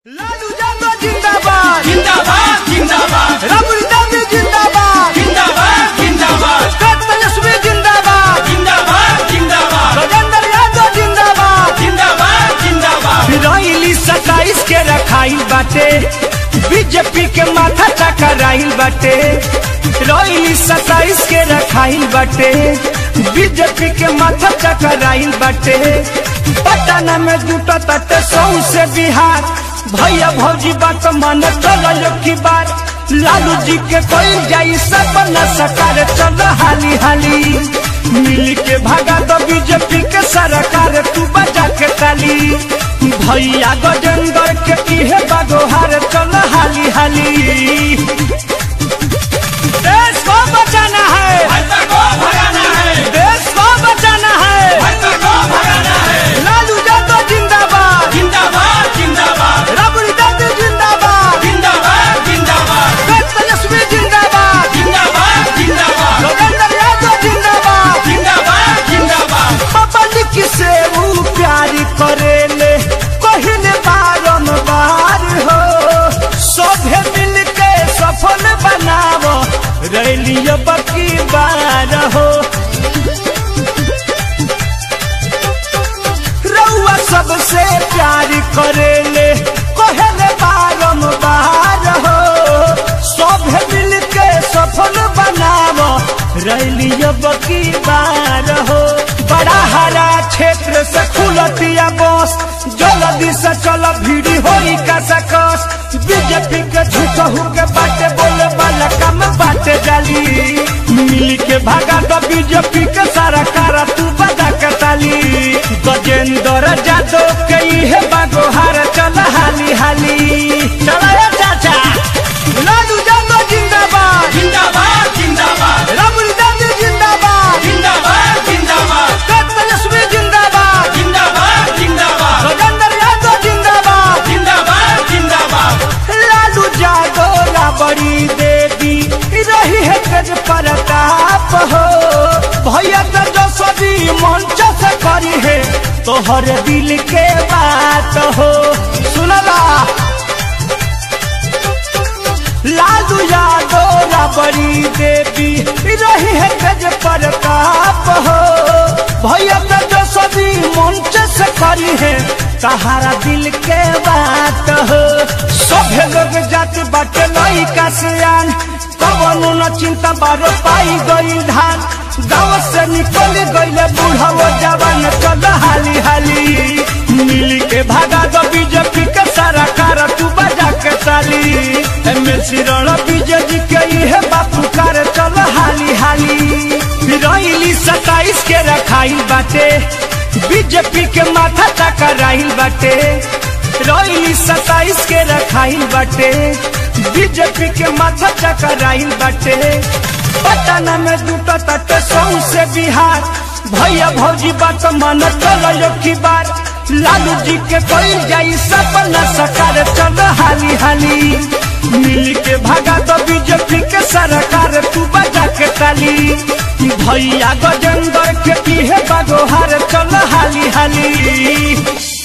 लालू यादव जिंदाबाद जिंदाबाद जिंदाबाद राबड़ी दावी जिंदाबाद जिंदाबाद जिंदाबाद डॉक्टर तेजस्वी जिंदाबाद जिंदाबाद जिंदाबाद राजेंद्र यादव जिंदाबाद जिंदाबाद जिंदाबाद फिराइली सताइस के रखाइल बाटे बीजेपी के माथा चकराइल बाटे फिराइली सताइस के रखाइल बाटे बीजेपी के माथा चकराइल बाटे पटना में जुटा तटे सौ से बिहार भैया भौजी बात मन चलो की बार लालू जी के कोई जाई सपना सकार चलो हाली हाली मिल के भागा दो बीजेपी के सरकार तू बजा के ताली भैया गजेंद्र के इहे बागोहार चल हाली हाली देश को बचाना है भाजपा को भगाना है देश को बचाना है भाजपा को भगाना है लालू यादव जिंदाबाद जिंदाबाद जिंदाबाद राबड़ी दादी जिंदाबाद जिंदाबाद जिंदाबाद डॉक्टर तेजस्वी जिंदाबाद जिंदाबाद जिंदाबाद राजेंद्र यादव जिंदाबाद जिंदाबाद जिंदाबाद पब्लिक से वो प्यार करेले कहले बारम्बार हो सभे मिल के सफल बनावो रैलियो बकी बार हो रउआ सबसे प्यार करेले कहले बारम्बार हो सभे मिल के सफल बनावो रैलियो बकी बार हो बड़ा हरा क्षेत्र से खुलतिया बस जल्दी से चल भीड़ी होई का सकस बीजेपी के झूठहू के बाटे बोले वाला काम बाटे जाली मिल के भागा तो बीजेपी के सारा कारा तू बजा के ताली गजेंद्र जादव के इहे बागोहार चल हाली हाली चला चाचा लालू यादव जिंदाबाद जिंदाबाद जिंदाबाद राबड़ी दादी जिंदाबाद जिंदाबाद जिंदाबाद डॉक्टर तेजस्वी जिंदाबाद जिंदाबाद जिंदाबाद राजेंद्र यादव जिंदाबाद जिंदाबाद जिंदाबाद लालू यादव राबड़ी देवी रही है तेज प्रताप हो भैया तेजस्वी मंच से करी है तोहर दिल के बात हो सुनला लालू यादव राबड़ी देवी रही है तेज प्रताप हो भैया तेजस्वी मंच से करी है तहारा दिल के बात हो सभे लोग जात बाटे लइका सियान कवनो न चिंता बारो पाई गई धान गाँव से निकल गईले बूढ़ा जवान चल हाली हाली मिल के भागा दो बीजेपी के सारा कार तू बजा के ताली एमएलसी रण बीजेपी के इहे बापू कार चल हाली हाली फिरैली सताइस के रखाइल बाटे बीजेपी के माथा चकराइल बाटे रैली सताइस के रखाइल बाटे बीजेपी के माथा चकराइल बाटे पटना में जुटा तटे सौ से बिहार भैया भौजी बात मन चलो की बार लालू जी के कोई जाई सपना सकार चल हाली हाली मिल के भागा दो बीजेपी के सरकार तू बजा के ताली भैया गजेंद्र के इहे बागोहार चल हाली हाली